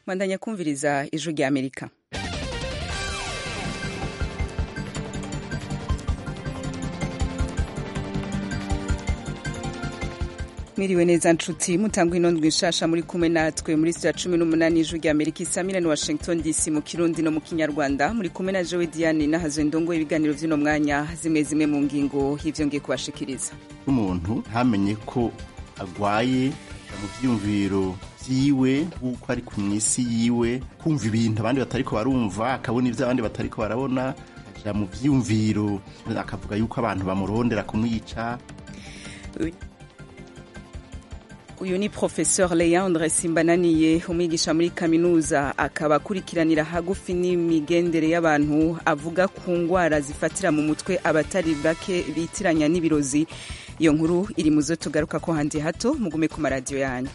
mwandanya kumviriza ijwi rya amerika mwiriwe neza nshuti mutangwa inondwi nshasha muri kumwe natwe muri sitira cumi n'umunani ijwi rya amerika isamira ni washington dc mu kirundi no mu kinyarwanda muri kumwe na jowe diane nahazo ndongo ibiganiro vy'uno mwanya zimwe zimwe mu ngingo y'ivyo ngiye kubashikiriza umuntu ntamenye ko agwaye mu vyiyumviro vyiwe kuko ari ku mwisi yiwe kumva ibintu abandi batariko barumva akabona ivyo abandi batariko barabona aja mu vyiyumviro akavuga yuko abantu bamurondera kumwica uyu ni professeur leandre simbananiye umwigisha muri kaminuza akaba akurikiranira hagufi n'imigendere y'abantu avuga ku ngwara zifatira mu mutwe abatari bake bitiranya n'ibirozi iyo nkuru iri mu zo tugaruka ko handi hato mugume ku maradiyo yanyu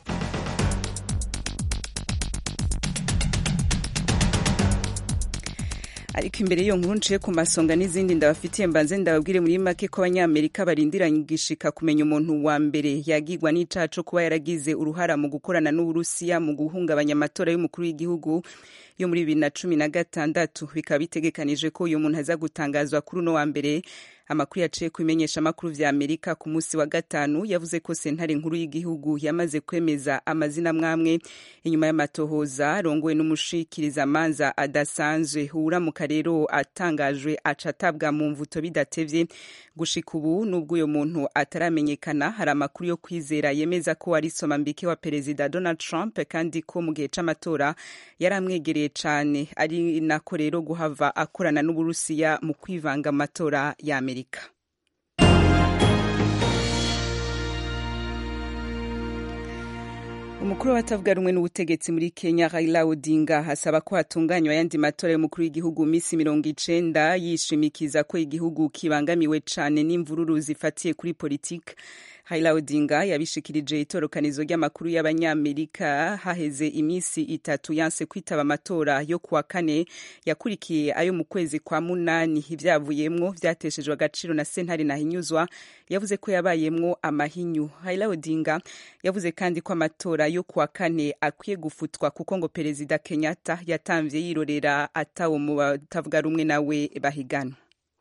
ariko imbere y'iyo nkuru nciye ku masonga n'izindi ndabafitiye mbanze ndababwire muri make ko abanyamerika barindiranye igishika kumenya umuntu wa mbere yagigwa n'icaha co kuba yaragize uruhara mu gukorana n'uburusiya mu guhungabanya amatora y'umukuru w'igihugu yo muri bibiri na cumi na gatandatu bikaba bitegekanije ko uyu muntu aza gutangazwa kuri uno wa mbere amakuru yaciye ku bimenyeshamakuru vya amerika ku munsi wa gatanu yavuze ko sentare nkuru y'igihugu yamaze kwemeza amazina mwamwe inyuma y'amatohoza arongowe n'umushikirizamanza adasanzwe uramuka rero atangajwe aca atabwa mu mvuto bidatevye gushika ubu n'ubwo uyo muntu ataramenyekana hari amakuru yo kwizera yemeza ko ari somambike wa perezida donald trump kandi ko mu gihe c'amatora yari amwegereye cane ari nako rero guhava akorana n'uburusiya mu kwivanga amatora ya amerika amerika umukuru w'abatavuga rumwe n'ubutegetsi muri kenya raila odinga asaba ko hatunganywa ayandi matora y'umukuru w'igihugu minsi mirongo icenda yishimikiza ko igihugu kibangamiwe cane n'imvururu zifatiye kuri politiki Raila Odinga yabishikirije itorokanizo ry'amakuru y'abanyamerika haheze iminsi itatu yanse kwitaba amatora yo kuwa kane yakurikiye ayo mu kwezi kwa munani ivyavuyemwo vyateshejwe agaciro na sentare nahinyuzwa yavuze ko yabayemwo amahinyu Raila Odinga yavuze kandi ko amatora yo kuwa kane akwiye gufutwa kuko ngo perezida Kenyatta yatamvye yirorera atawo mu batavuga rumwe nawe bahiganwa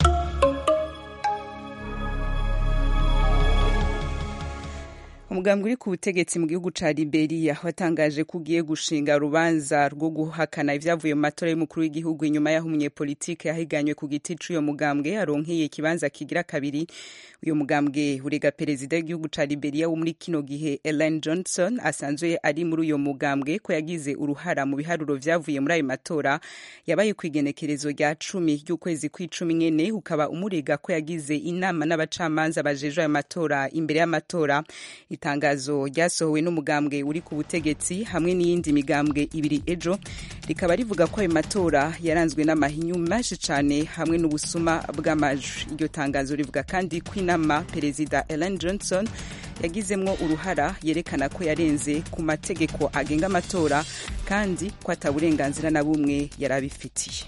umugambwe uri ku butegetsi mu gihugu ca Liberia watangaje ko ugiye gushinga urubanza rwo guhakana ivyavuye mu matora y'umukuru w'igihugu inyuma y'aho umunyepolitike yahiganywe ku giti c'uyo mugambwe aronkeye ikibanza kigira kabiri uyu mugambwe urega perezida w'igihugu ca Liberia wo muri kino gihe Ellen Johnson asanzwe ari muri uyo mugambwe ko yagize uruhara mu biharuro vyavuye muri ayo matora yabaye kw'igenekerezo rya cumi ry'ukwezi kw'icumi nyene ukaba umurega ko yagize inama n'abacamanza bajejwe ayo matora imbere y'amatora itangazo ryasohowe n'umugambwe uri ku butegetsi hamwe n'iyindi migambwe ibiri ejo rikaba rivuga ko ayo matora yaranzwe n'amahinyu menshi cane hamwe n'ubusuma bw'amajwi iryo tangazo rivuga kandi ko inama perezida Ellen Johnson yagizemwo uruhara yerekana ko yarenze ku mategeko agenga amatora kandi ko ata burenganzira na bumwe yari abifitiye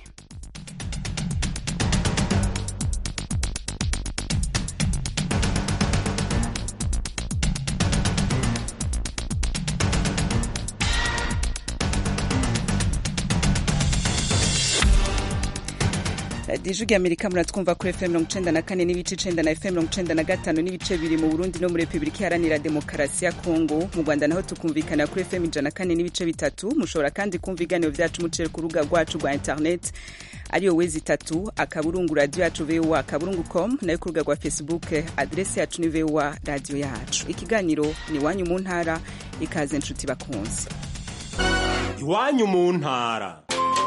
radiyo ya amerika muratwumva kuri fm mirongo icenda na kane n'ibice icenda na fm mirongo icenda na gatanu n'ibice biri mu burundi no muri repubulika iharanira demokarasi ya kongo mu rwanda naho tukumvikana kuri fm ijana na kane n'ibice bitatu mushobora kandi kumva ibiganiro vyacu muciye ku rubuga rwacu rwa internet ariyo wezi itatu akaburungu radiyo yacu voa akaburungu com nayo ku rubuga rwa facebook adresi yacu ni voa radiyo yacu ikiganiro ni iwanyu mu ntara ikaze nshuti bakunze iwanyu mu ntara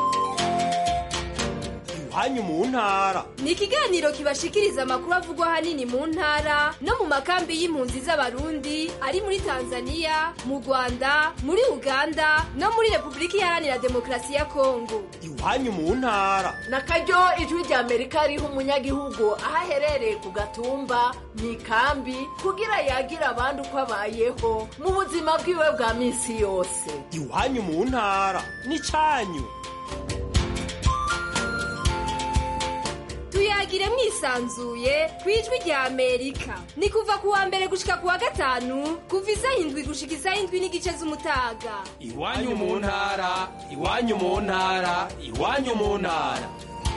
iwanyu mu ntara ni ikiganiro kibashikiriza amakuru avugwa ahanini mu ntara no mu makambi y'impunzi z'abarundi ari muri tanzania mu rwanda muri uganda no muri repubulika iharanira demokarasi ya kongo iwanyu mu ntara na karyo ijwi rya amerika riha umunyagihugu aho aherereye ku gatumba mu ikambi kugira yagira abandi uko abayeho mu buzima bwiwe bwa minsi yose iwanyu mu ntara ni cyanyu tuyagire mwisanzuye ku ijwi rya amerika ni kuva ku wa mbere gushika ku wa gatanu kuva isaha indwi gushika isaha indwi n'igice z'umutaga iwanyu mu ntara iwanyu mu ntara iwanyu mu ntara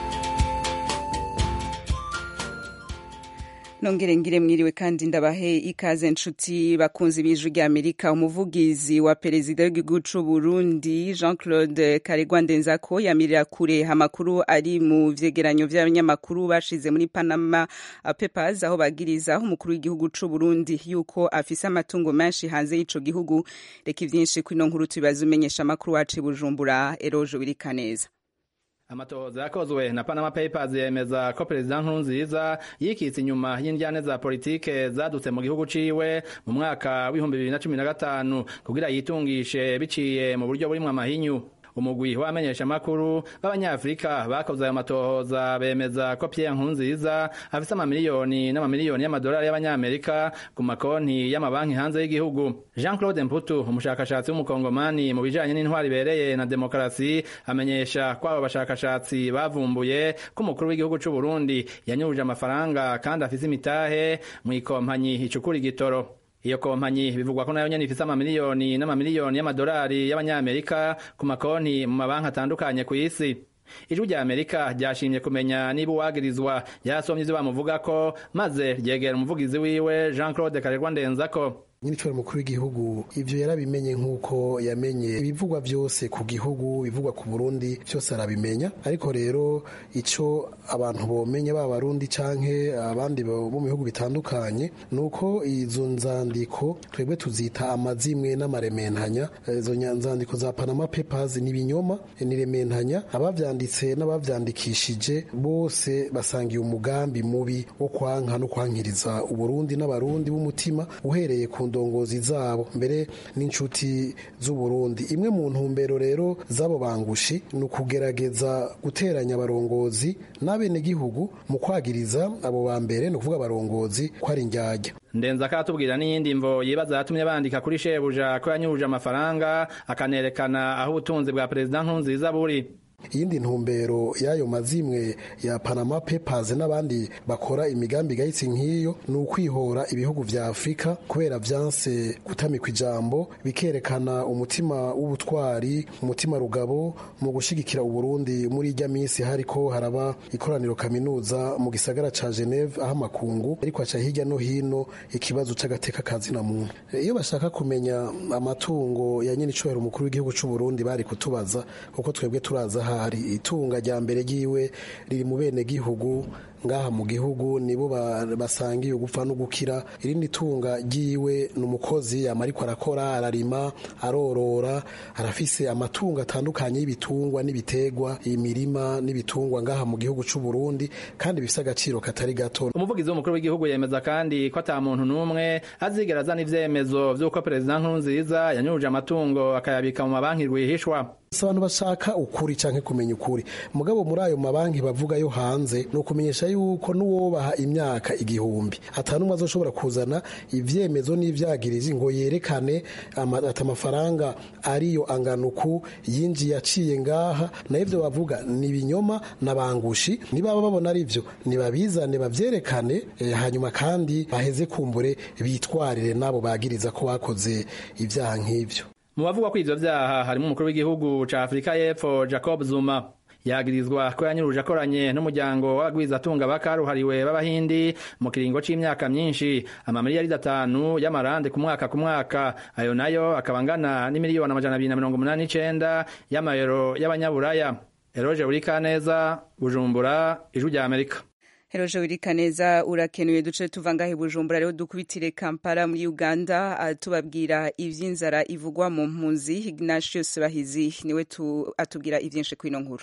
nongere ngire mwiriwe kandi ndabahe ikaze nshuti bakunzi b'ijwi rya amerika umuvugizi wa perezida w'igihugu c'u burundi jean claude karegwa ndenzako yamirira kure amakuru ari mu vyegeranyo vy'abanyamakuru bashize muri panama papers aho bagiriza umukuru w'igihugu c'u burundi yuko afise amatungo menshi hanze y'ico gihugu reka ivyinshi kwino nkuru tubibaza umenyesha amakuru wacu i bujumbura eroje wirikaneza amatohoza yakozwe na Panama Papers yemeza ko perezida Nkurunziza yikitse inyuma y'indyane za politike zadutse mu gihugu ciwe mu mwaka w'ibihumbi bibiri na cumi na gatanu kugira yitungishe biciye mu buryo burimwo amahinyu umugwi w'abamenyesha amakuru b'abanyafrika bakoze ayo matohoza bemeza ko Pierre Nkurunziza afise amamiliyoni n'amamiliyoni y'amadolari y'abanyamerika ku makonti y'amabanki hanze y'igihugu Jean Claude Mputu umushakashatsi w'umukongomani mu bijanye n'intwari ibereye na demokarasi amenyesha ko abo bashakashatsi bavumbuye ko umukuru w'igihugu c'u Burundi yanyuruje amafaranga kandi afise imitahe mu ikompanyi icukura igitoro iyo kompanyi bivugwa ko nayo nyene ifise amamiliyoni n'amamiliyoni y'amadolari y'abanyamerika ku makonti mu mabanki atandukanye ku isi ijwi rya amerika ryashimye kumenya niba uwagirizwa yasomye ivyo bamuvugako maze ryegera umuvugizi wiwe jean claude karerwa ndenzako nyiricoro mukuru w'igihugu ivyo yarabimenye nk'uko yamenye ibivugwa vyose ku gihugu ibivugwa ku burundi vyose arabimenya ariko rero ico abantu bomenya baba barundi canke abandi bo mu bihugu bitandukanye nuko izo nzandiko twebwe tuzita amazimwe n'amarementanya izo nzandiko za panama papers ni ibinyoma ni rementanya abavyanditse n'abavyandikishije bose basangiye umugambi mubi wo kwanka no kwankiriza uburundi n'abarundi b'umutima uhereye ku ndongozi zabo mbere n'inshuti z'uburundi imwe mu ntumbero rero z'abo bangushi ni ukugerageza guteranya abarongozi n'abenegihugu mu kwagiriza abo ba mbere ni ukuvuga abarongozi ko ari indyarya ndenza akatubwira n'iyindi mvo yibaza yatumye bandika kuri shebuja ko yanyuruje amafaranga akanerekana aho ubutunzi bwa perezida nkurunziza buri iyindi ntumbero y'ayo mazimwe ya Panama Papers n'abandi bakora imigambi igayitse nk'iyo ni ukwihora ibihugu vya Afurika kubera vyanse gutamikwa ijambo bikerekana umutima w'ubutwari umutima rugabo mu gushigikira Uburundi muri irya minsi hariko haraba ikoraniro kaminuza mu gisagara ca Geneve aho amakungu ariko aca hirya no hino ikibazo c'agateka kazi na muntu iyo bashaka kumenya amatungo ya nyene icubahiro umukuru w'igihugu c'u Burundi bari kutubaza kuko twebwe turaza hari itunga rya mbere ryiwe riri mu bene gihugu ngaha mu gihugu nibo basangiye gupfa no gukira irindi tunga ryiwe ni umukozi yama ariko arakora ararima arorora arafise amatungo atandukanye y'ibitungwa n'ibitegwa imirima n'ibitungwa ngaha mu gihugu c'u Burundi kandi bifise agaciro katari gato umuvugizi w'umukuru w'igihugu yemeza kandi ko ata muntu n'umwe azigera azana ivyemezo vy'uko perezida nkurunziza yanyuruje amatungo akayabika mu mabanki rwihishwa abantu bashaka ukuri canke kumenya ukuri mugabo muri ayo mabanki bavuga yo hanze ni ukumenyesha yuko n'uwobaha imyaka igihumbi atanumwe azoshobora kuzana ivyemezo n'ivyagirizi ngo yerekane ati amafaranga ariyo anganuku yinjiye aciye ngaha na ivyo bavuga ni ibinyoma n'abangushi nibaba babona ari vyo nibabizane bavyerekane eh, hanyuma kandi baheze kumbure bitwarire nabo bagiriza ko bakoze ivyaha nk'ivyo mu bavugwa ko ivyo vyaha harimo umukuru w'igihugu ca Afrika y'Epfo Jacob Zuma yagirizwa ko yanyuruje akoranye n'umuryango w'abagwizatunga bakaruhariwe b'abahindi mu kiringo c'imyaka myinshi amamiliyari atanu y'amarande ku mwaka ku mwaka ayo nayo akaba angana n'imiliyoni amajana abiri na mirongo umunani n'icenda y'amayero y'abanyaburaya eroje urikaneza bujumbura ijwi rya amerika Heroje Wirikaneza urakenuye duce tuva ngahe Bujumbura rero dukubitire Kampala muri Uganda uh, tubabwira ivy'inzara ivugwa mu mpunzi Ignatius Bahizi niwe tu, atubwira ivyinshi kwino nkuru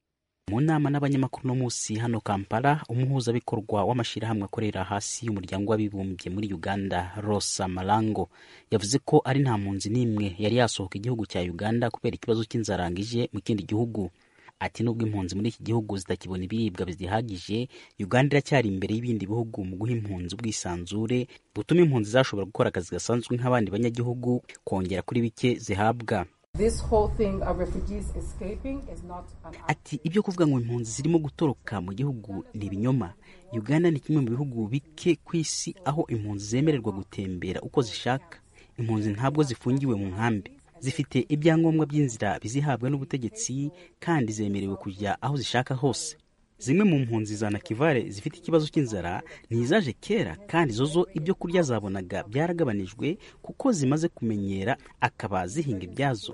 mu nama n'abanyamakuru no munsi hano Kampala umuhuzabikorwa w'amashyirahamwe akorera hasi y'umuryango w'abibumbye muri Uganda Rosa Malango yavuze ko ari nta mpunzi n'imwe yari yasohoka igihugu cya Uganda kubera ikibazo cy'inzarangije mu kindi gihugu ati nubwo impunzi muri iki gihugu zitakibona ibiribwa bizihagije uganda iracyari imbere y'ibindi bihugu mu guha impunzi ubwisanzure butuma impunzi zashobora gukora akazi gasanzwe nk'abandi banyagihugu kongera kuri bike zihabwa ati ibyo kuvuga ngo impunzi zirimo gutoroka mu gihugu ni ibinyoma uganda ni kimwe mu bihugu bike ku isi aho impunzi zemererwa gutembera uko zishaka impunzi ntabwo zifungiwe mu nkambi zifite ibyangombwa by'inzira bizihabwa n'ubutegetsi kandi zemerewe kujya aho zishaka hose zimwe mu mpunzi za nakivale zifite ikibazo cy'inzara ntizaje kera kandi zo zo ibyo kurya zabonaga byaragabanijwe kuko zimaze kumenyera akaba zihinga ibyazo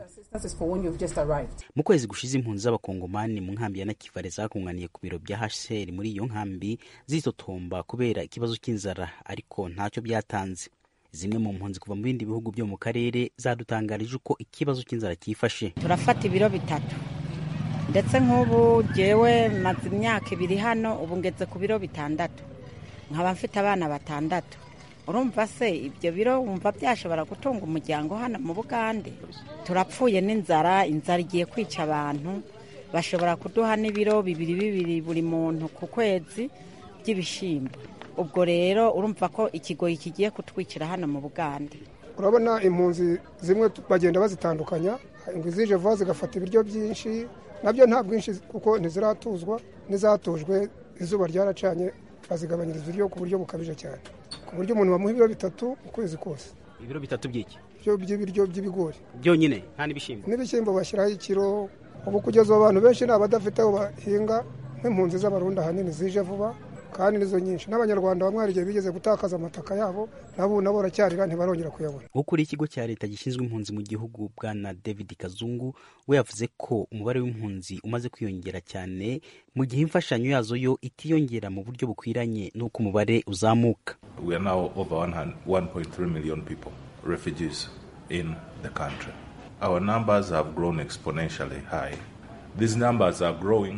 mu kwezi gushize impunzi z'abakongomani mu nkambi ya nakivale zakunganiye ku biro bya hcr muri iyo nkambi zitotomba kubera ikibazo cy'inzara ariko ntacyo byatanze zimwe mu mpunzi kuva mu bindi bihugu byo mu karere zadutangarije uko ikibazo cy'inzara cyifashe turafata ibiro bitatu ndetse nk'ubu jyewe maze imyaka ibiri hano ubu ngeze ku biro bitandatu nkaba mfite abana batandatu urumva se ibyo biro wumva byashobora gutunga umuryango hano mu bugande turapfuye n'inzara inzara igiye kwica abantu bashobora kuduha n'ibiro bibiri bibiri buri muntu ku kwezi by'ibishyimbo ubwo rero urumva ko ikigoyi kigiye kutwikira hano mu bugande urabona impunzi zimwe bagenda bazitandukanya ngo izije vuba zigafata ibiryo byinshi nabyo nta bwinshi kuko ntiziratuzwa n'izatujwe izuba ryaracanye bazigabanyiriza ibiryo ku buryo bukabije cyane ku buryo umuntu bamuha ibiro bitatu ukwezi kose ibiro bitatu by'iki by'ibiryo by'ibigori byonyine nta n'ibishyimbo n'ibishyimbo bashyiraho ikiro ubu kugeza ubu abantu benshi ni abadafite aho bahinga nk'impunzi z'abarundi ahanini zije vuba kandi nizo nyinshi n'abanyarwanda bamwe hari igihe bigeze gutakaza amataka yabo nabo nabo baracyarira ntibarongera kuyabona ukuriye ikigo cya leta gishinzwe impunzi mu gihugu bwana david kazungu we yavuze ko umubare w'impunzi umaze kwiyongera cyane mu gihe imfashanyo yazo yo itiyongera mu buryo bukwiranye n'uko umubare uzamuka we are now over 1.3 million people refugees in the country our numbers have grown exponentially high these numbers are growing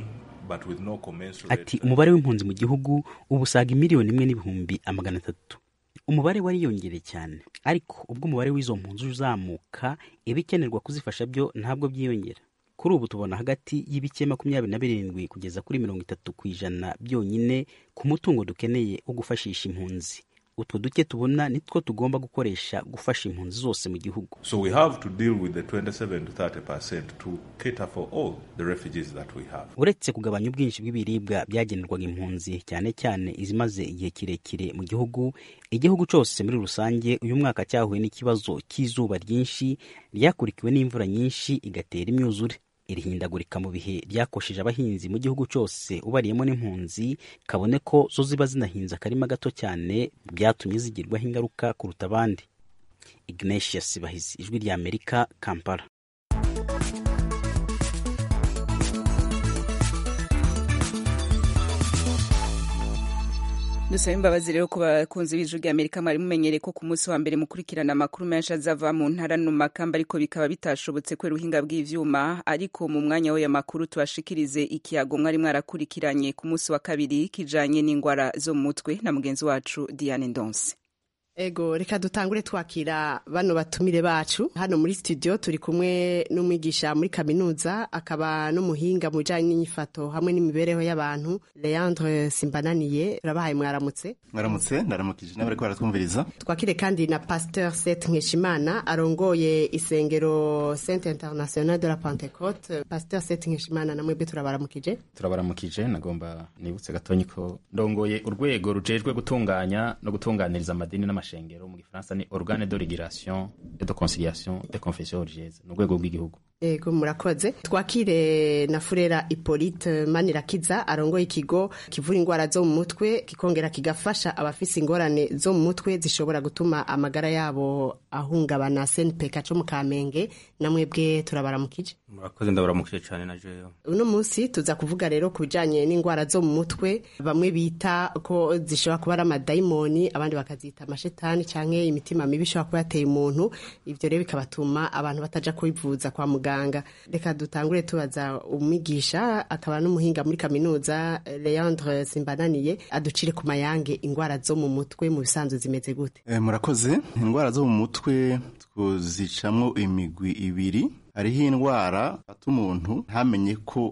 ati umubare w'impunzi mu gihugu ubu usaga miliyoni imwe n'ibihumbi amagana atatu umubare wariyongereye cyane ariko ubwo umubare w'izo mpunzi uzamuka ibikenerwa kuzifasha byo ntabwo byiyongera kuri ubu tubona hagati y'ibice makumyabiri na birindwi kugeza kuri mirongo itatu ku ijana byonyine ku mutungo dukeneye wo gufashisha impunzi utwo duke tubona nitwo tugomba gukoresha gufasha impunzi zose mu gihugu so we have to deal with the 27 to 30 percent to cater for all the refugees that we have uretse kugabanya ubwinshi bw'ibiribwa byagenerwaga impunzi cyane cyane izimaze igihe kirekire mu gihugu igihugu cyose muri rusange uyu mwaka cyahuye n'ikibazo cy'izuba ryinshi ryakurikiwe n'imvura nyinshi igatera imyuzure iri hindagurika mu bihe ryakosheje abahinzi mu gihugu cyose ubariyemo n'impunzi kabone ko zo ziba zinahinze akarima gato cyane byatumye zigirwaho ingaruka kuruta abandi ignatius bahizi ijwi rya amerika kampala dusaba imbabazi rero ku bakunzi b'ijwi rya amerika mwari mumenyereye ko ku munsi wa mbere mukurikirana amakuru menshi azava mu ntara no mu makamba ariko bikaba bitashobotse kubera ubuhinga bw'ivyuma ariko mu mwanya w'aya makuru tubashikirize ikiyago mwari mwarakurikiranye ku munsi wa kabiri kijanye n'ingwara zo mu mutwe na mugenzi wacu diane ndonse Ego reka dutangure twakira bano batumire bacu hano muri studio turi kumwe n'umwigisha muri kaminuza akaba n'umuhinga mu bijanye n'inyifato hamwe n'imibereho y'abantu Leandre Simbananiye urabahaye mwaramutse mwaramutse ndaramukije n'abariko baratwumviriza twakire kandi na Pasteur Seth Nkeshimana arongoye isengero Sainte Internationale de la Pentecôte Pasteur Seth Nkeshimana namwe be turabaramukije turabaramukije nagomba nibutse gatonyi ko ndongoye urwego rujejwe gutunganya no gutunganiriza amadini n'amashengero mu gifaransa ni organe de régulation et de conciliation des confessions religieuses ni urwego rw'igihugu Ego murakoze twakire na Furera Hippolyte Manirakiza arongoye ikigo kivura ingwara zo mu mutwe kikongera kigafasha abafise ingorane zo mu mutwe zishobora gutuma amagara yabo ahungabana SNPK co mu Kamenge namwebwe turabaramukije murakoze ndabaramukije cyane na jeyo uno munsi tuza kuvuga rero ku bijanye n'ingwara zo mu mutwe bamwe bita ko zishobora kuba ari amadayimoni abandi bakazita amashetani canke imitima mibi ishobora kuba yateye umuntu ivyo rero bikabatuma abantu bataja kwivuza kwa muganga reka dutangure tubaza umwigisha akaba n'umuhinga muri kaminuza Leandre Simbananiye aducire ku mayange ingwara zo mu mutwe mu bisanzwe zimeze gute e, murakoze ingwara zo mu mutwe twuzicamwo imigwi ibiri hariho indwara ata umuntu ntamenye ko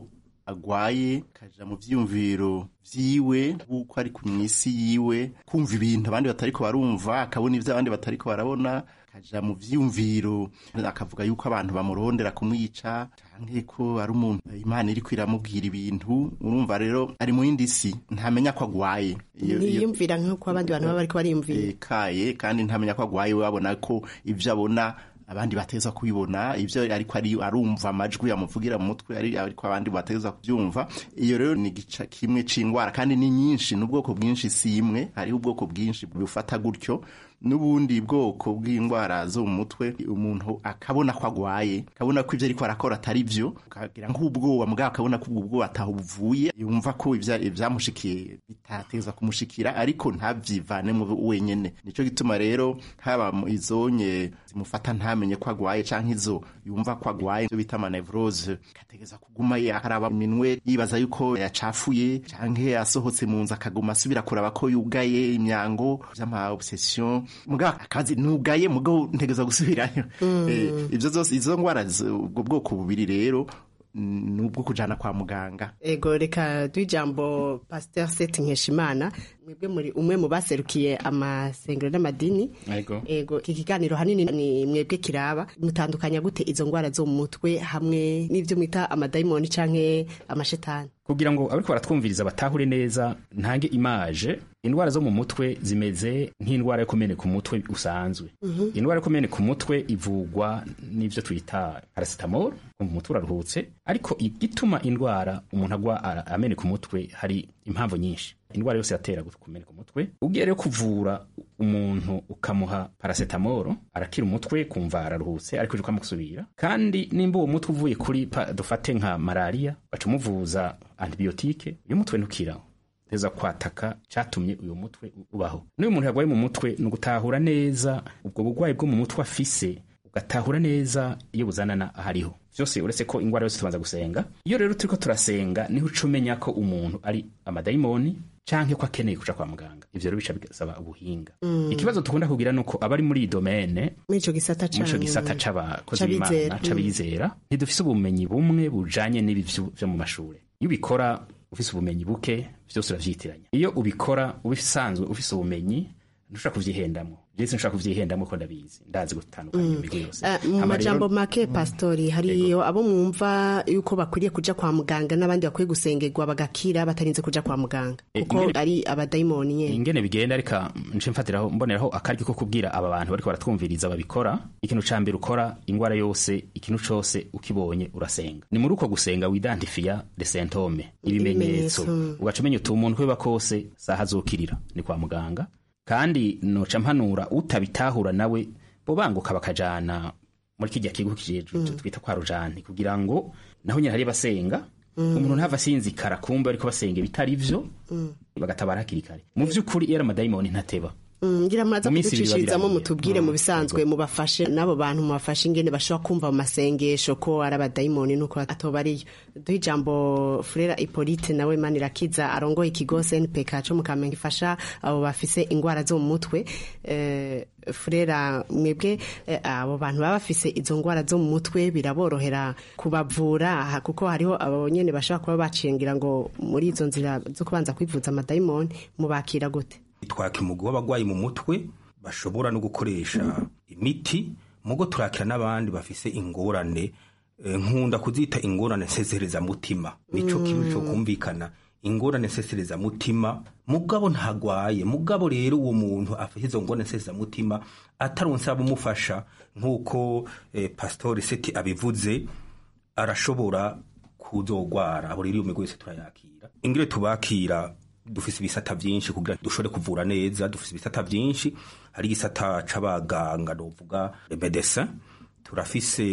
agwaye kaja mu vyiyumviro vyiwe nk'uko ari ku mwisi yiwe kumva ibintu abandi batariko barumva akabona ivyo abandi batariko barabona kaja mu vyiyumviro akavuga yuko abantu bamurondera kumwica canke ko ari umuntu imana iriko iramubwira ibintu urumva rero ari mu yindi si ntamenya ko agwaye Iyo- iyo- ntiyiyumvira nk'uko abandi bantu baba bariko bariyumvira kaye kandi ntamenya ko agwaye we abona ko ivyo abona abandi bateza kubibona ivyo ariko ari arumva amajwi yamuvugira mu mutwe ari ariko abandi bateza kubyumva iyo rero ni gica kimwe c'ingwara kandi ni nyinshi n'ubwoko bwinshi si imwe hariho ubwoko bwinshi bufata gutyo n'ubundi bwoko bw'indwara zo mu mutwe umuntu akabona ko agwaye akabona ko ivyo ariko arakora atari vyo akagira nk'ubwoba mugabo akabona ko ubwo bwoba ataho buvuye yumva ko ivya- ivyamushikiye bitateza kumushikira ariko ntavyivanemo wenyene nico gituma rero haba mu izonye zimufata ntamenye ko agwaye canke izo yumva ko agwaye ivyo bita amanevrose kategeza kuguma yakaraba iminwe yibaza yuko yacafuye canke asohotse mu nzu akaguma asubira kuraba ko yugaye imyango vy'ama obsession mugabo akazi nugaye mugabo ntegeza gusubirayo Mm. Eh, ivyo zose izo ngwara z- ubwo bwoko bubiri rero mm, nubwo kujana kwa muganga ego reka duhe ijambo pasiteri seti nkeshimana mwebwe muri umwe mu baserukiye amasengero n'amadini Ego. ego iki kiganiro hanini ni mwebwe kiraba mutandukanya gute izo ndwara zo mu mutwe hamwe n'ivyo mwita amadayimoni canke amashetani kugira ngo abariko baratwumviriza batahure neza ntange imaje indwara zo mu mutwe zimeze nk'indwara yo kumeneka umutwe usanzwe Mhm. indwara yo kumeneka umutwe ivugwa n'ivyo twita paracetamol kumva umutwe uraruhutse ariko igituma indwara umuntu agwa ara- ameneka umutwe hari impamvu nyinshi indwara yose yatera gu- kumeneka umutwe ugiye rero kuvura umuntu ukamuha paracetamol arakira umutwe kumva araruhutse ariko uje ukamusubira kandi nimba uwo mutwe uvuye kuri pa- dufate nka malaria baca umuvuza antibiyotike uyu mutwe ntukiraho teza kwataka cyatumye uyu mutwe u- ubaho n'uyu muntu yarwaye mu mutwe ni ugutahura neza ubwo burwayi bwo mu mutwe afise ugatahura neza iyo buzanana ahariho vyose uretse ko ingwara yose tubanza gusenga iyo rero turiko turasenga niho uca umenya ko umuntu ari amadayimoni canke ko akeneye kuja kwa muganga ivyo rero bica bisaba ubuhinga Mm. ikibazo dukunda kugira nuko abari muri iyi domene muri ico gisata muri ico canke- gisata c'abakozi c'abizera. b'imana Mm. c'abizera ntidufise ubumenyi bumwe bujanye n'ibi vyo vyo mu mashuri iyo ubikora ufise ubumenyi buke vyose uravyitiranya iyo ubikora ubisanzwe ufise ubumenyi ntushobora kuvyihendamwo vyese ntushobora kuvyihendamwo ko ndabizi ndazi gutandukanya iyo migwi yose Eh, mu Hama majambo rero- make pastori hariyo abo mwumva yuko bakwiriye kuja kwa muganga n'abandi bakwiye gusengerwa bagakira batarinze kuja kwa muganga Eh, kuko ingene- ari abadayimoni nyene ingene bigenda reka nce mfatiraho mboneraho akaryo ko kubwira aba bantu bariko baratwumviriza babikora ikintu ca mbere ukora ingwara yose ikintu cose ukibonye urasenga ni muri uko gusenga widantifiya de sentome ibimenyetso Ibimenyetso. ugaca umenya uti umuntu kweba kose saha azokirira ni kwa muganga kandi noca mpanura utabitahura nawe bo banguka bakajana muri kirya kigo kijejwe ivyo twita kwa rujani kugira ngo naho nyine hari abasenga Mm. umuntu ntava asinzikara kumbe ariko basenga ibitari vyo bagatabara hakiri kare mu vy'ukuri iyo ari amadayimoni ntateba Mm, ngira muraza Mu minsi ibiri kuducishirizamo babirangiye. mutubwire mu bisanzwe mubafashe n'abo bantu mubafashe ingene bashobora kumva mu masengesho ko ari abadayimoni nuko atoba ariyo duhe ijambo furera ipolite nawe manirakiza arongoye ikigo snpk co mu kamenge ifasha abo bafise ingwara zo mu mutwe eh, furera mwebwe eh, abo bantu baba bafise izo ngwara zo mu mutwe biraborohera kubavura aha, kuko hariho abo nyene bashobora kuba bacengira ngo muri izo nzira zo kubanza kwivuza amadayimoni mubakira gute twaka umugwi w'abagwayi mu mutwe bashobora no gukoresha imiti mugo turakira n'abandi bafise ingorane eh, nkunda kuzita ingorane nsesereza mutima nico Mm. kibi cyo kumvikana ingorane nsesereza mutima mugabo ntagwaye mugabo rero uwo muntu afite izo ngorane nsesereza mutima ataronse abumufasha nk'uko eh, pastori seti abivuze arashobora kuzogwara abo rero iyo migwi yose turayakira ingire tubakira dufise ibisata vyinshi kugira dushobore kuvura neza dufise ibisata vyinshi hari igisata c'abaganga novuga medecin turafise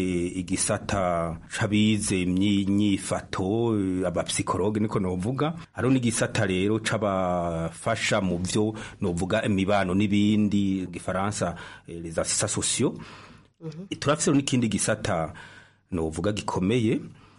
igisata c'abize imyifato abapsikologe niko novuga hariho n'igisata rero c'abafasha mu vyo novuga imibano n'ibindi gifaransa eh, les assistants sociaux turafise rero n'ikindi gisata novuga gikomeye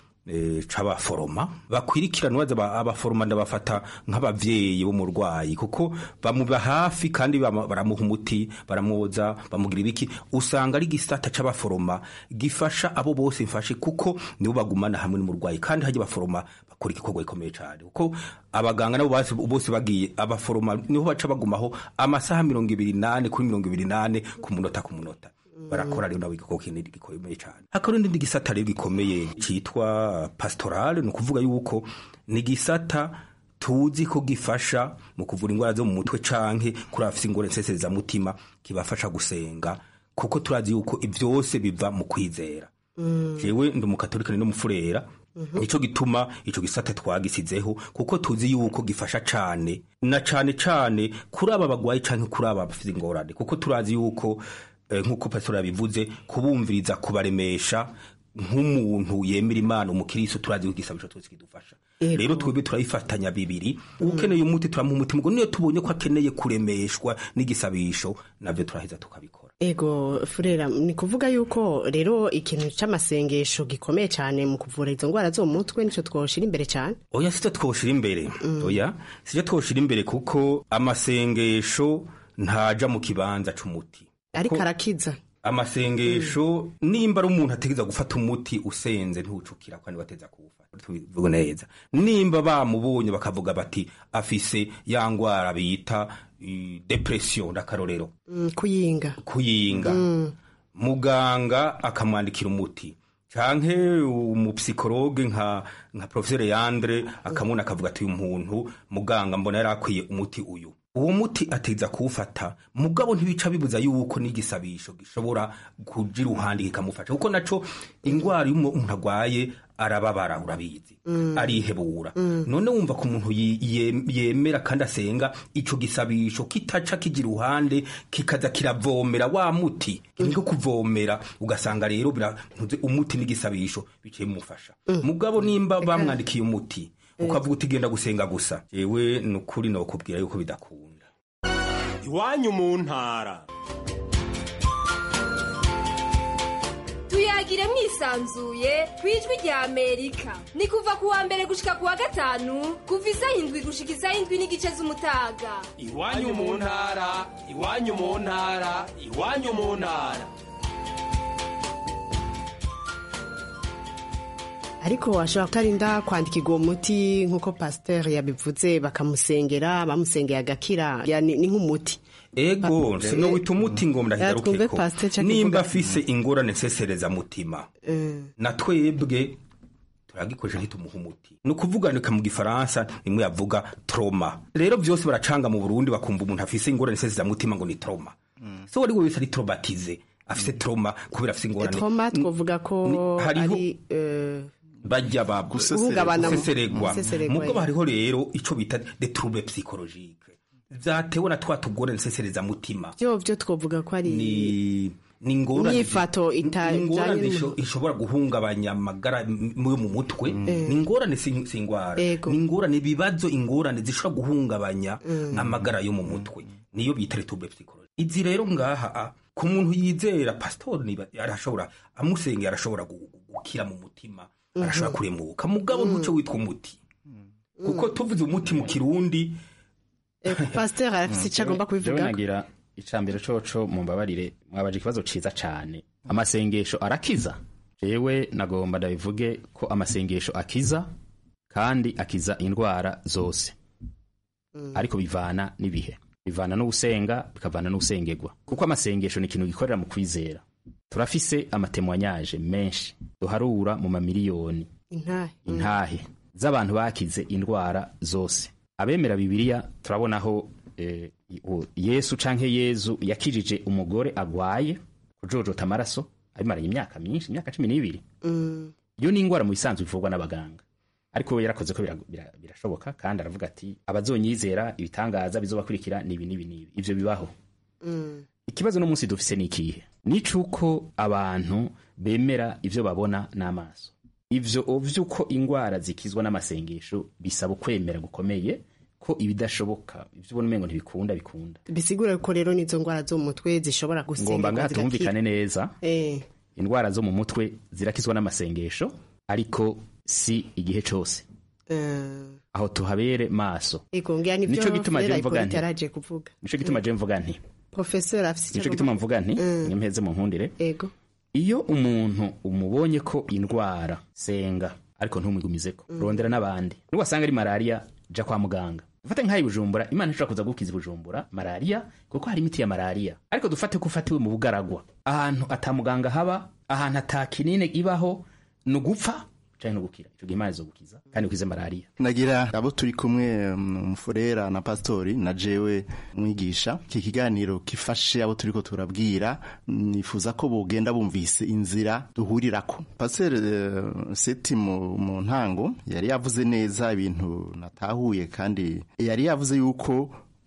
eh, c'abaforoma bakwirikirana baza ba- abaforoma ndabafata nk'abavyeyi b'umurwayi kuko bamuba hafi kandi bama- baramuha umuti baramwoza bamugira ibiki usanga ari gisata c'abaforoma gifasha abo bose mfashe kuko nibo bagumana hamwe n'umurwayi kandi hajya abaforoma bakora igikorwa gikomeye cyane kuko abaganga nabo bose bose bagiye abaforoma niho baca bagumaho amasaha mirongo ibiri nane kuri mirongo ibiri nane ku munota ku munota barakora rero nabo igikorwa kinini gikomeye cyane hakaba n'indi gisata rero gikomeye cyitwa pastorale ni ukuvuga yuko ni gisata tuzi ko gifasha mu kuvura indwara zo mu mutwe canke kuri abafite ingorane nseserezamutima kibafasha gusenga kuko turazi yuko ivyose biva mu kwizera jewe ndi umukatolika n'umufurera nico gituma ico gisata twagisizeho kuko tuzi yuko gifasha cane na cane cane kuri aba bagwayi canke kuri aba bafite ingorane kuko turazi yuko eh, nk'uko pastor yabivuze kubumviriza kubaremesha nk'umuntu yemera imana umukiristo turazi ko igisabisho twese kidufasha rero twebwe turabifatanya bibiri ukeneye umuti turamuha umuti mugo niyo tubonye ko akeneye kuremeshwa n'igisabisho navyo turaheza tukabikora ego furera ni kuvuga yuko rero ikintu c'amasengesho gikomeye cyane mu kuvura izo ndwara zo mu mutwe nico twoshira imbere cyane oya sicyo twoshira imbere oya sicyo twoshira imbere kuko amasengesho ntaja mu kibanza c'umuti ariko Ko- arakiza amasengesho nimba ari umuntu ategeza gufata umuti usenze ntucukira kandi bateza kuwufata tubivuga neza nimba bamubonye bakavuga bati afise ya ngwara bita eh, depression ndakarorero Mm, kuyinga kuyinga muganga akamwandikira umuti canke umupsikologe nka nka professeur Yandre akamuna akavuga ati uyu muntu muganga mbona yari akwiye umuti uyu uwo muti ateza kuwufata mugabo ntibica bibuza yuko n'igisabisho gishobora kuja iruhande kikamufasha kuko naco ingwara iyo umuntu agwaye arababara urabizi Mm. arihebura Mm. none wumva ko umuntu yi- ye- yemera kandi asenga ico gisabisho kitaca kija iruhande kikaza kiravomera wa muti niko kuvomera ugasanga rero bira- ntuze umuti n'igisabisho biciye mufasha mugabo nimba bamwandikiye umuti ukavuga uti genda gusenga gusa jewe ni ukuri nokubwira yuko bidakunda iwanyu mu ntara tuyagire mwisanzuye ku ijwi rya amerika ni kuva ku wa mbere gushika ku wa gatanu kuva isaha indwi gushika isaha indwi n'igice z'umutaga iwanyu mu ntara iwanyu mu ntara iwanyu mu ntara ariko washobora kutarinda kwandikirwa uwo muti nk'uko pasiteri yabivuze bakamusengera bamusengeye agakira Ya, ni ni nk'umuti ego Pa- sinowita umuti ngo twumve ndahigarukeko Pasteur Chuck nimba ivuga. afise ingorane nsesereza mutima Mm. na twebwe turagikoresha ntitumuha umuti ni ukuvuganika mu gifaransa nimwe yavuga troma rero byose baracanga mu burundi bakumva umuntu afise ingorane nsesereza mutima ngo ni troma so wari wese ari tromatize afise troma kubera afise ingorane troma twavuga ko Ni- hariho- ari eh, bajya ba Guhungabana mu- guseseregwa guseseregwa, mubwo yeah. hariho rero ico bita de trouble psychologique vyatewe na twa tugorane nsesereza mutima byo byo twavuga ko ari ni ni ingorane Inyifato ita- ni ingorane ijanye isho- ishobora guhungabanya amagara m- yo mu mutwe ni ingorane si si ingwara Ego. ni ingorane ibibazo ingorane zishobora guhungabanya Mm. amagara yo mu mutwe niyo bita retrouble psychologique izi rero ngaha a, ku muntu yizera pastor niba arashobora amusengera arashobora gu- gu- gukira mu mutima Mhm. arashobora kuremuka mugabo ntuce witwa umuti kuko tuvuze umuti mu kirundi eh, pasiteri afite icyo agomba Jewe kubivuga nagira icambere coco mumbabarire mwabaje ikibazo ciza cane amasengesho arakiza jewe nagomba ndabivuge ko amasengesho akiza kandi akiza indwara zose ariko bivana n'ibihe bivana n'ugusenga bikavana n'ugusengerwa kuko amasengesho ni ikintu gikorera mu kwizera turafise amatemwanyaje menshi duharura mu mamiliyoni intahe intahe z'abantu bakize indwara zose abemera bibiliya turabonaho eh, u- yesu canke yezu yakijije umugore agwaye kujojota amaraso abimaranye imyaka myinshi imyaka cumi n'ibiri Mm. iyo ni ingwara mu bisanzwe ivurwa n'abaganga ariko we yarakoze ko bira- bira- birashoboka kandi aravuga ati abazonyizera ibitangaza bizobakurikira nibi nibi nibi ivyo bibaho Mm. ikibazo no munsi dufise ni ikihe nicuko abantu bemera ivyo babona n'amaso ivyo vy'uko ingwara zikizwa n'amasengesho bisaba ukwemera gukomeye ko ibidashoboka ivyo ubona umengo ntibikunda bikunda bisigura ko rero n'izo ndwara zo mu mutwe zishobora ngomba gusengerwa ngaha zigakira. tumvikane neza Eh, indwara zo mu mutwe zirakizwa n'amasengesho ariko si igihe cose eh, aho tuhabere maso ego ngira nivyo Nico gituma Furera je mvuga Hippolyte nti- yaraje kuvuga nico gituma je mvuga nti professeur afite icyo nico agomba- gituma mvuga nti Mm. nimpeze mu nkundire ego iyo umuntu umubonye ko indwara senga ariko ntumwigumizeko rondera n'abandi nubasanga ari malariya ja kwa muganga ufate nk'ayi bujumbura imana ishobora kuza gukiza bujumbura malariya kuko hari imiti ya malariya ariko dufate ko ufatiwe mu bugaragwa ahantu atamuganga haba ahantu atakinine ibaho ni ugupfa canke no gukira ico gihe imana izogukiza kandi ukize malariya nagira abo turi kumwe um, umufurera na pastori na jewe mwigisha iki kiganiro gifashe abo turiko turabwira nifuza ko bogenda bumvise inzira duhurirako pasteur uh, seti mu, mu ntango yari yavuze neza ibintu natahuye kandi yari yavuze yuko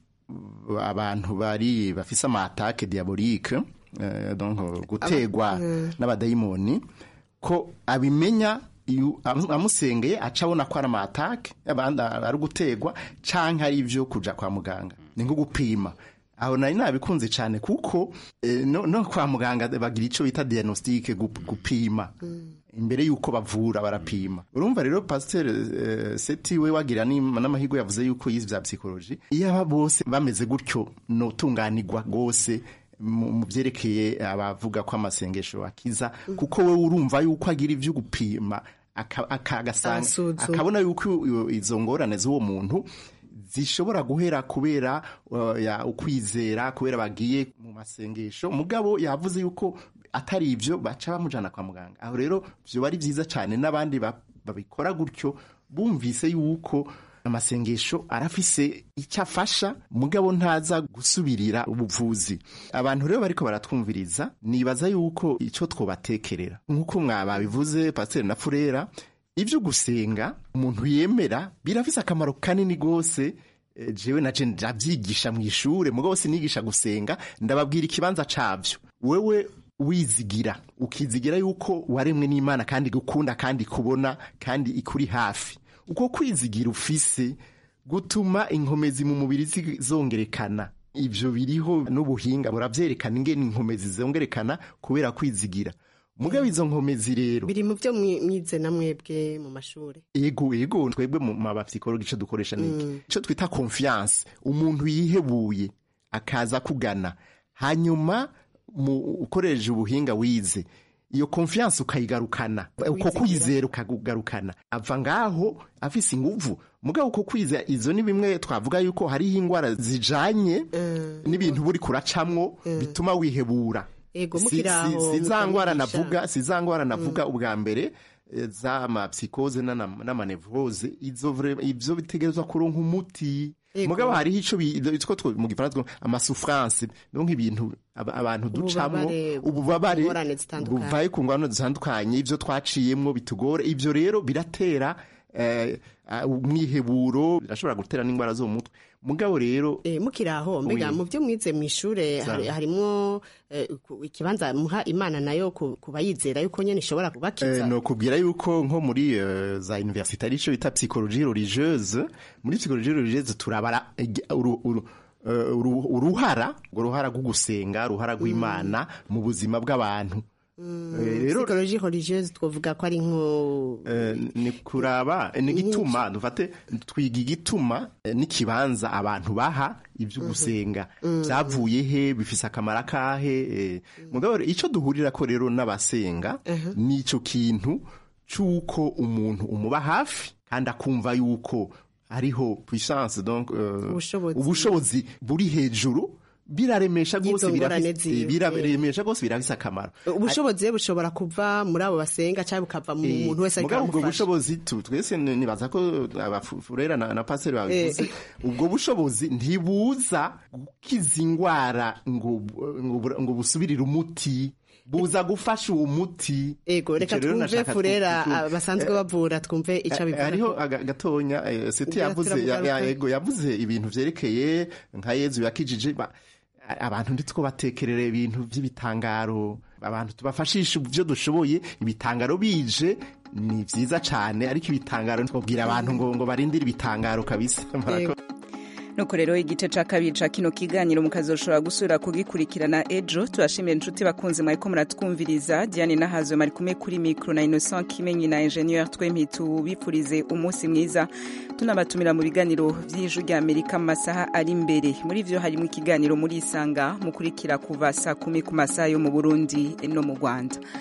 uh, abantu bari bafise ama attaque diabolique uh, donc gutegwa n'abadayimoni ko abimenya iyo amu- amusengeye aca abona ko ari amatake abandi ari gutegwa canke ari ivyo kuja kwa muganga ni nko gupima aho nari nabikunze cyane kuko eh, no, no kwa muganga bagira ico bita diagnostic gup- gupima imbere yuko bavura barapima urumva rero pasteur eh, seti we wagira n'im- n'amahirwe yavuze yuko yize vya psychology iyo aba bose bameze gutyo notunganirwa gose mu mu byerekeye abavuga ko amasengesho akiza kuko we urumva yuko agira ivyo gupima aka- aka- agasanga Asuzuma. akabona yuko iyo- izo ngorane z'uwo muntu zishobora guhera kubera uh, ya ukwizera kubera bagiye mu masengesho mugabo yavuze yuko atari ivyo baca bamujana kwa muganga aho rero vyoba ari vyiza cane n'abandi ba- babikora gutyo bumvise yuko amasengesho arafise icyo afasha mugabo ntaza gusubirira ubuvuzi abantu rero bariko baratwumviriza nibaza yuko icyo twobatekerera nk'uko mwababivuze pasiteri na furera ibyo gusenga umuntu yemera birafise akamaro kanini rwose Eh, jewe na je ndavyigisha mu ishure mugabo sinigisha gusenga ndababwira ikibanza cavyo wewe wizigira ukizigira yuko waremwe n'imana kandi gukunda kandi kubona kandi ikuri hafi uko kwizigira ufise gutuma inkomezi mu mubiri zi- zongerekana ivyo biriho n'ubuhinga buravyerekana ingene inkomezi zongerekana kubera kwizigira mugabo izo nkomezi rero biri mu byo mwi- mwize na mwebwe mu mashuri ego ego twebwe mu mabapsikologi ico dukoresha niki ico twita confiance umuntu yihebuye akaza kugana hanyuma mu ukoresheje ubuhinga wize iyo confiance ukayigarukana uko kwizera ukagarukana ava ngaho afise inguvu mugabo uko kwizera izo ni bimwe twavuga yuko hariho ingwara zijanye n'ibintu buri kuracamwo bituma wihebura Ego, Si- mukiri si- aho, si za ngwara mukabigisha. navuga si za ngwara navuga ubwa mbere eh, z'amapsikose n'ana- n'amanevrose izo vre- ivyo bitegerezwa kuronka umuti Ego. mugabo hariho ico bi- ico two- mu gifaransa twita amasouffrance donc ibintu aba- abantu ducamwo Ububabare, ububabare ingorane zitandukanye. buvaye ku ngwano zitandukanye ivyo twaciyemwo bitugora ivyo rero biratera eh, ah, umwiheburo birashobora gutera n'ingwara zo mu mutwe mugabo rero Eh, mukiri aho mbega Oui. mu byo mwize mu ishure Sawa. hari- harimwo eh, ku- ikibanza muha imana nayo ku- kuba yizera yuko nyene ishobora kubakiza Eh, no kubwira yuko nko muri eh, za université arico bita psychologie religieuse muri psychologie religieuse turabara igi- uru- uru- eh, uru- uruhara urwo ruhara rwo gusenga uruhara rw'imana mu buzima bw'abantu Eh, rero psychologie religieuse twovuga ko ari nko Eh, ni kuraba eh, ni igituma dufate twiga igituma eh, n'ikibanza abantu baha ibyo gusenga byavuye he bifise akamaro akahe eh, mugabo rero ico duhurira ko rero n'abasenga nico kintu c'uko umuntu umuba hafi kandi akumva yuko hariho puissance donc eh, Ubushobozi. ubushobozi buri hejuru biraremesha rwose Y'izo ngorane birafise- ziwe. eh, biraremesha rwose birafise akamaro ubushobozi rero bushobora kuva muri abo basenga cyangwa bukava mu Eh, muntu wese ariko mugabo ubwo aramufasha bushobozi tu- twese ni- nibaza ko abafurera na, na paseri babivuze ubwo bushobozi ntibuza gukiza ingwara ngo, ngo, bur- ngo busubirire umuti buza gufasha uwo muti ego reka Ico rero twumve nashaka furera tu- tu- ah, basanzwe bavura twumve icyo Eh, abivuga hariho aga- gatonya eh, seti Ngira yavuze ya- turamugaruka. ya- yego yavuze ibintu vyerekeye nka yezu yakijije ba- abantu nditwo batekerera ibintu vy'ibitangaro abantu tubafashisha ivyo dushoboye ibitangaro bije ni vyiza cane ariko ibitangaro twabwira abantu ngo ngo barindire ibitangaro kabisa Murakoze. nuko rero igice ca kabiri ca kino kiganiro mukazoshobora gusubira kugikurikirana ejo turashimira inshuti bakunzi mwariko muratwumviriza diane nahazo mari kumwe kuri mikro na innocent kimenyi na ingenieur twempi tubifurize umunsi mwiza tunabatumira mu biganiro vy'ijwi rya amerika mu masaha ari imbere muri vyo harimo ikiganiro muri isanga mukurikira kuva saa kumi ku masaha yo mu burundi no mu rwanda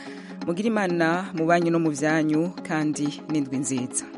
mugira imana mu banyu no mu byanyu kandi n'indwi nziza